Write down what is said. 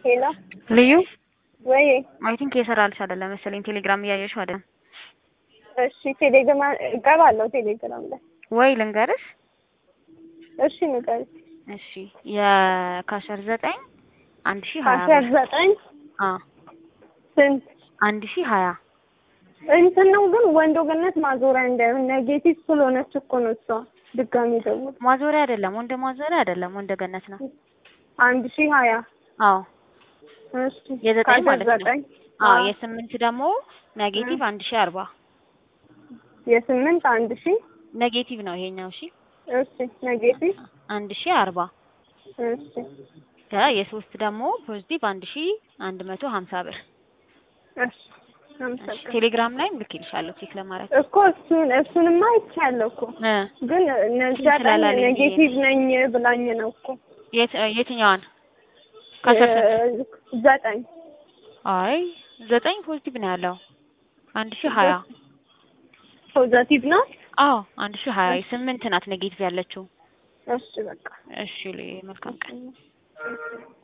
ሄሎ ልዩ ወይ አይ ቲንክ የሰራልሽ አይደለም መሰለኝ ቴሌግራም እያየሽው አይደለም እሺ ቴሌግራም እገባለሁ ቴሌግራም ላይ ወይ ልንገርሽ እሺ ንገሪኝ እሺ የካሸር ዘጠኝ አንድ ሺህ ሀያ አስራ ዘጠኝ አ ስንት አንድ ሺህ ሀያ እንትን ነው ግን ወንዶ ገነት ማዞሪያ እንዳይሆን ኔጌቲቭ ስለሆነች እኮ ነው እሷ ድጋሚ ደግሞ ማዞሪያ አይደለም ወንደ ማዞሪያ አይደለም ወንደ ገነት ነው አንድ ሺህ ሀያ አዎ እሺ የዘጠኝ ከአስራ ማለት ነው ዘጠኝ አዎ አዎ። የስምንት ደግሞ ኔጌቲቭ አንድ ሺህ አርባ የስምንት አንድ ሺህ ኔጌቲቭ ነው ይሄኛው እሺ እሺ ኔጌቲቭ አንድ ሺህ አርባ እሺ ከ የሶስት ደግሞ ፖዚቲቭ አንድ ሺህ አንድ መቶ ሀምሳ ብር እሺ አመሰግናለሁ። ቴሌግራም ላይም ልኬልሻለሁ ቼክ ለማድረግ እኮ እሱን እሱንማ አይቻለሁ እኮ እ ግን ነዚያ ቀን ስላላለኝ ብዬ ነው። ኔጌቲቭ ነኝ ብላኝ ነው እኮ የት የትኛዋን ከአስራ ስንት እ ዘጠኝ አይ ዘጠኝ ፖዚቲቭ ነው ያለው አንድ ሺህ ሀያ ፖዘቲቭ ነው። አዎ አንድ ሺህ ሀያ የስምንት ናት ኔጌቲቭ ያለችው እሺ በቃ እሺ ልይ መልካም ቀን